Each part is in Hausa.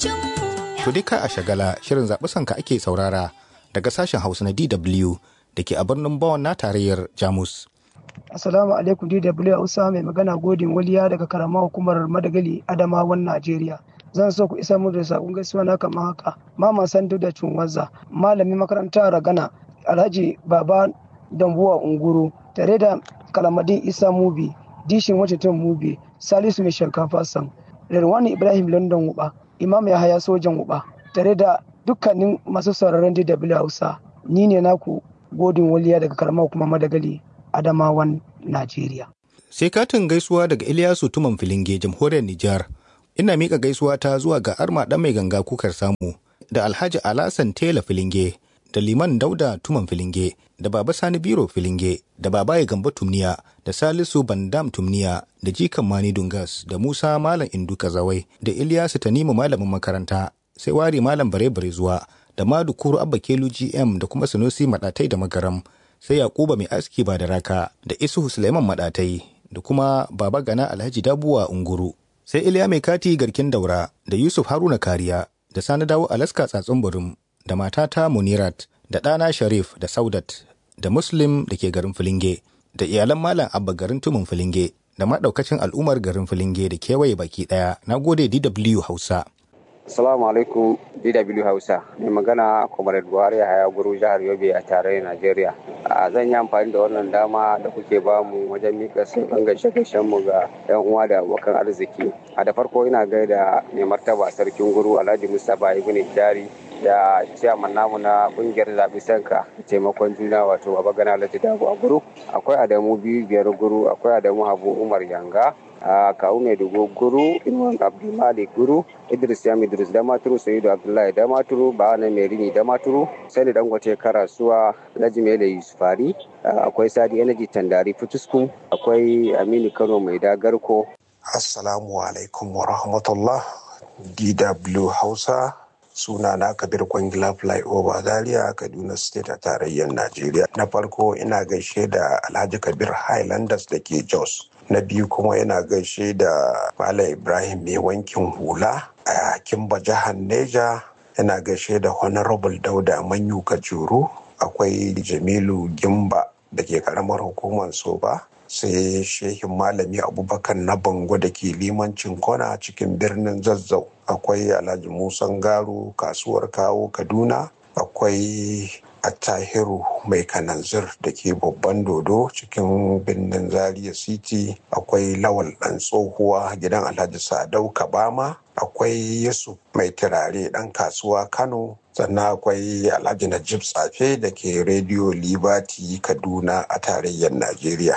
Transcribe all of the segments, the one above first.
To dai ka a shagala shirin zaɓi sanka ake saurara daga sashen Hausa na DW da ke a birnin Bonn na tarayyar Jamus. Assalamu alaikum DW Hausa mai magana godin waliya daga karama hukumar Madagali Adamawan Najeriya. Zan so ku isa mu da sakon gaisuwa na kamar haka. Mama Sandu da Cunwaza, malamin makaranta Ragana, Alhaji Baba Dambuwa Unguru, tare da Kalamadin Isa Mubi, Dishin Washington Mubi, Salisu Mai Shinkafa Sam, Rirwani Ibrahim London Wuba, Imam Yahaya Sojan Wuba, tare da dukkanin masu sauraron DW Hausa. Ni ne naku godin waliya daga karamar kuma Madagali Adamawan Najeriya. Sai katin gaisuwa daga Ilyasu Tuman Filinge, jamhuriyar Nijar. Ina miƙa gaisuwa ta zuwa ga Arma ɗan mai ganga kukar samu, da Alhaji Alasan Tela Filinge, da Liman Dauda Tuman Filinge, da Baba Sani Biro Filinge, da Babaye Gamba Tumniya, da Salisu Bandam Tumniya, da Jikan Mani Dungas, da Musa Malam Indu Kazawai, da Ilyasu Tanimu Malamin makaranta, sai Wari Malam Bare Bare zuwa, da Madu Kuru Abba Kelu GM da kuma Sanusi Maɗatai da Magaram, sai Yakuba Mai Aski ba da Raka, da Isuhu Suleiman Maɗatai, da kuma Baba Gana Alhaji Dabuwa Unguru. Sai Iliya Mai Kati Garkin Daura, da Yusuf Haruna Kariya, da Sani Dawo Alaska Tsatsun Burum, da matata Munirat, da ɗana Sharif da Saudat, da Muslim da ke garin Filinge, da iyalan Malam Abba garin Tumun Filinge, da maɗaukacin al'ummar garin Filinge da kewaye baki ɗaya. Na gode DW Hausa. Assalamu alaikum DW Hausa. Mai magana Comrade Buhari Haya Guru jihar Yobe a tarayyar Najeriya. Zan yi amfani da wannan dama da kuke bamu wajen mika sauran gaishe mu ga 'yan uwa da abokan arziki. A da farko ina gaida mai martaba sarkin guru Alhaji Mustapha Ibn Jari da ciyaman namu na kungiyar zaɓi sanka taimakon juna wato baba gana alhaji dago a guru akwai adamu biyu biyar guru akwai adamu habu umar yanga a kawu mai dubu guru inuwan abdulmalik guru idris yam idris damaturu sayidu abdullahi damaturu ba'ana mai rini damaturu sani dangote karasuwa alhaji mele yusufari akwai sadi energy tandari fitusku akwai aminu kano mai dagarko assalamu alaikum wa rahmatullah dw hausa suna na kabir kwangila flyover zaria kaduna state a tarayyar najeriya na farko ina gaishe da alhaji kabir highlanders da ke jos na biyu kuma ina gaishe da malam ibrahim mai wankin hula a kimba jihar neja ina gaishe da honorable dauda manyu kajuru akwai jamilu gimba da ke karamar hukumar soba sai shehin malami abubakar na bango da ke limancin kona cikin birnin zazzau akwai alhaji musan garu kasuwar kawo kaduna akwai attahiru mai kananzir da ke babban dodo cikin birnin zaria city akwai lawal dan tsohuwa gidan alhaji sadau kabama akwai yusuf mai turare dan kasuwa kano sannan akwai alhaji najib tsafe da ke rediyo liberty kaduna a tarayyar najeriya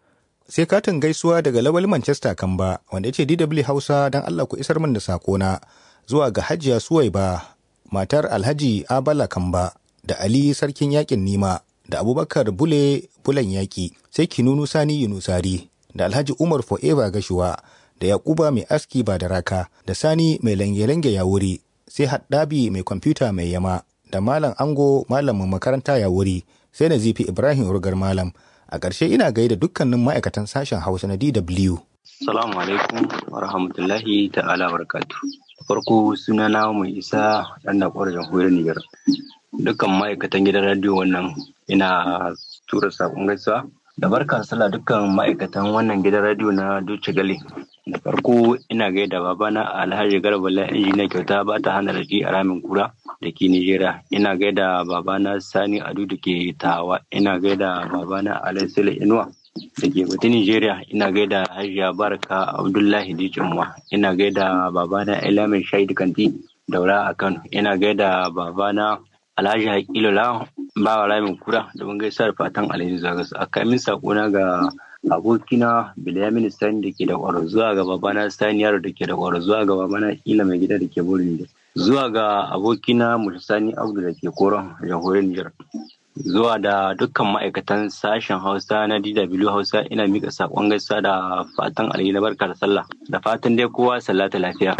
sai katin gaisuwa daga lawal manchester kamba wanda ya ce dw hausa don allah ku isar min da sakona zuwa ga hajiya suwaiba matar alhaji abala kamba da ali sarkin yakin nima da abubakar bule bulan yaki sai kinunu sani yunusari da alhaji umar forever gashuwa da yakuba mai aski ba da raka da sani mai lange-lange ya wuri sai haddabi mai kwamfuta mai yama da malam ango malamin makaranta ya wuri sai na zifi ibrahim rugar malam a ƙarshe ina gaida dukkanin ma'aikatan sashen hausa na dw Salamu alaikum wa rahmatullahi ta'ala barakatu. Farko suna na mai isa ɗan da ƙwarar jamhuriyar Nijar. Dukkan ma'aikatan gidan radiyo wannan ina tura saƙon gaisuwa. Da barka sallah dukkan ma'aikatan wannan gidan radiyo na Duce Gale. Da farko ina gaida babana Alhaji Garba la injiniya kyauta ba ta hana raji a ramin kura da ke Nijeriya. Ina gaida babana Sani Adu da ke Tawa. Ina gaida babana Alaisile Inuwa. da ke bata Nigeria ina gaida Hajiya Baraka Abdullahi Dijinwa ina gaida babana Elamin Shaidu Kanti daura a Kano ina gaida babana Alhaji Hakilola bawa Ramin Kura da mun gaisa da fatan alheri zagas a kamin sakona ga abokina Bilyamin Sani da ke da kwaro zuwa ga babana Sani Yaro da ke da kwaro zuwa ga babana Ila mai gida da ke Burin zuwa ga abokina Sani Abdu da ke Koron jamhuriyar Nijar zuwa da dukkan ma'aikatan sashen hausa na dw hausa ina mika sakon gaisa da fatan alheri na barka da sallah da fatan dai kowa sallata lafiya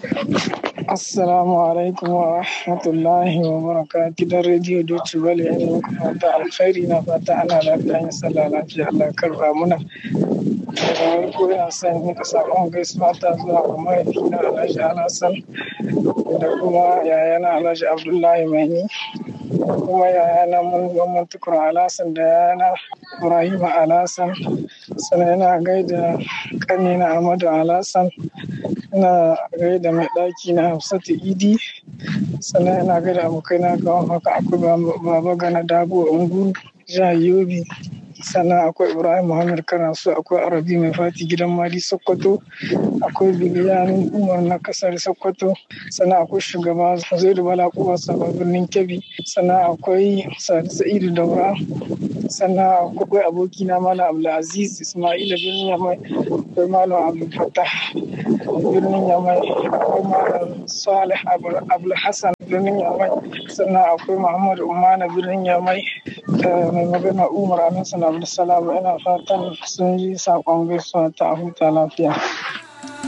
Assalamu alaikum wa rahmatullahi wa baraka gidan rediyo Deutsche Welle yana muku fata alkhairi na fata ana lafiya yin sallah lafiya Allah karba muna da ko ina son nika sakon gaisuwa ta zuwa ga mahaifina Alhaji Alhassan da kuma yayana Alhaji Abdullahi Maini da kuma yayana Mamman Tukur Alhassan da yayana Ibrahim Alhassan sannan ina gaida kanina Ahmadu Alhassan ina gaida mai ɗaki na Hafsatu Idi sannan ina gaida abokaina ga haka akwai baba gana dabo ungu jihar Yobe sannan akwai ibrahim muhammad kanasu akwai arabi mai fati gidan mali sokoto akwai biliyan umar na kasar sokoto sannan akwai shugaba zaidu bala kuwa sabon birnin kebbi sannan akwai sadi sa'idu daura sannan akwai abokina malam abdulaziz ismaila birnin yamai akwai malam abdulfatah birnin yamai akwai malam salih abdulhassan birnin yamai sannan akwai muhammadu umana birnin yamai da mai magana umar alhassan abdulsalam ina fatan sun yi saƙon gaisuwa ta huta lafiya